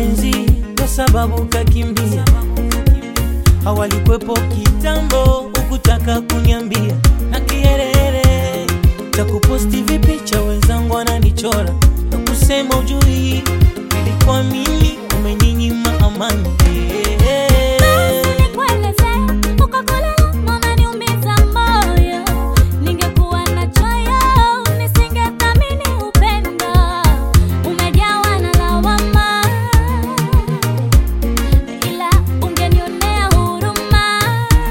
mapenzi kwa sababu kakimbia, hawalikwepo kitambo, ukutaka kunyambia na kiherehere cha kuposti vipicha, wenzangu wananichora na kusema ujui, ilikuwa mimi umeninyima amani Ningekuwa na choyo nisingethamini upendo, umejawa na lawama, ila ungenionea huruma.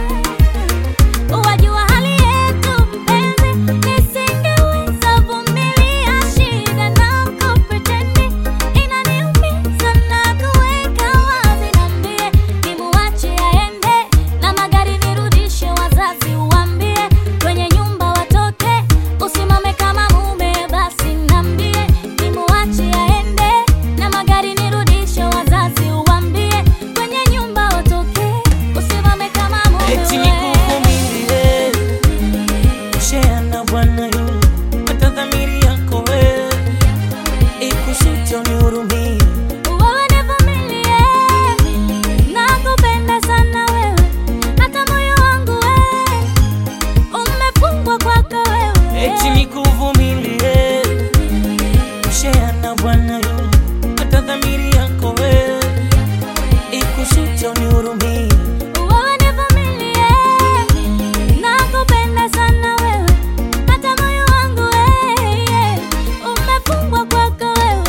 Wajua hali yetu mpenzi, nisingeweza vumilia shida na kupretendi, inaniumiza na kuweka wazi. Niambie nimuache aende na magari nirudishe, wazazi uambie kwenye nyumba watoke, usimame kama mume. Basi niambie nimuache aende na magari nirudishe, wazazi uambie kwenye nyumba watoke, usimame kama mume. eti nikuvumilie kushea na bwana yule, hata dhamiri yako wewe ikusute unihurumie. Wewe nivumilie, nakupenda sana wewe, hata moyo wangu wewe umefungwa kwako wewe. eti nikuvumilie kushea na bwana yule, hata dhamiri yako wewe ikusute unihurumie. Wewe nivumilie, nakupenda sana wewe, hata moyo wangu wewe umefungwa kwako wewe.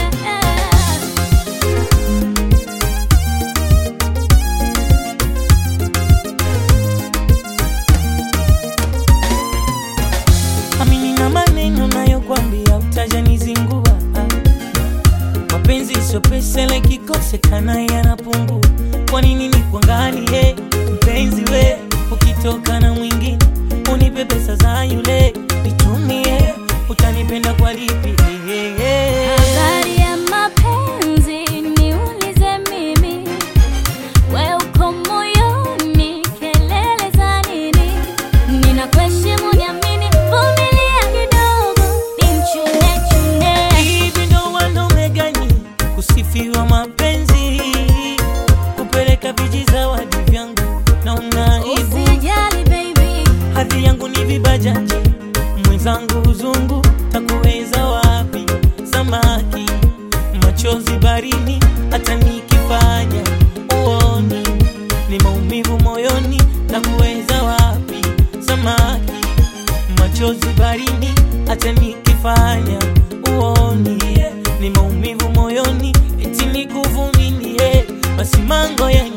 amini na maneno nayokwambia utajanizingua. Mapenzi sio pesa, ile kikosekana yanapungua. Kwa nini nikuangalie mpenzi we, ukitoka na mwingine unipe pesa za yule nitumie, utanipenda kwa lipi? Habari ya mapenzi niulize mimi, we uko moyoni, kelele za nini? Ninakuheshimu, niamini, vumilia kidogo, nimchune chune. Hivi ndo wanaume gani kusifiwa mapenzi, kupeleka vijizawadi vyangu na unaibu Usijali baby, hadhi yangu ni vibajaji, mwenzangu uzungu, takuweza wapi? Samaki machozi barini, hata nikifanya uoni ni maumivu moyoni, takuweza wapi? Samaki machozi barini, hata nikifanya uoni ni maumivu moyoni, eti nikuvumilie, basi mango yenye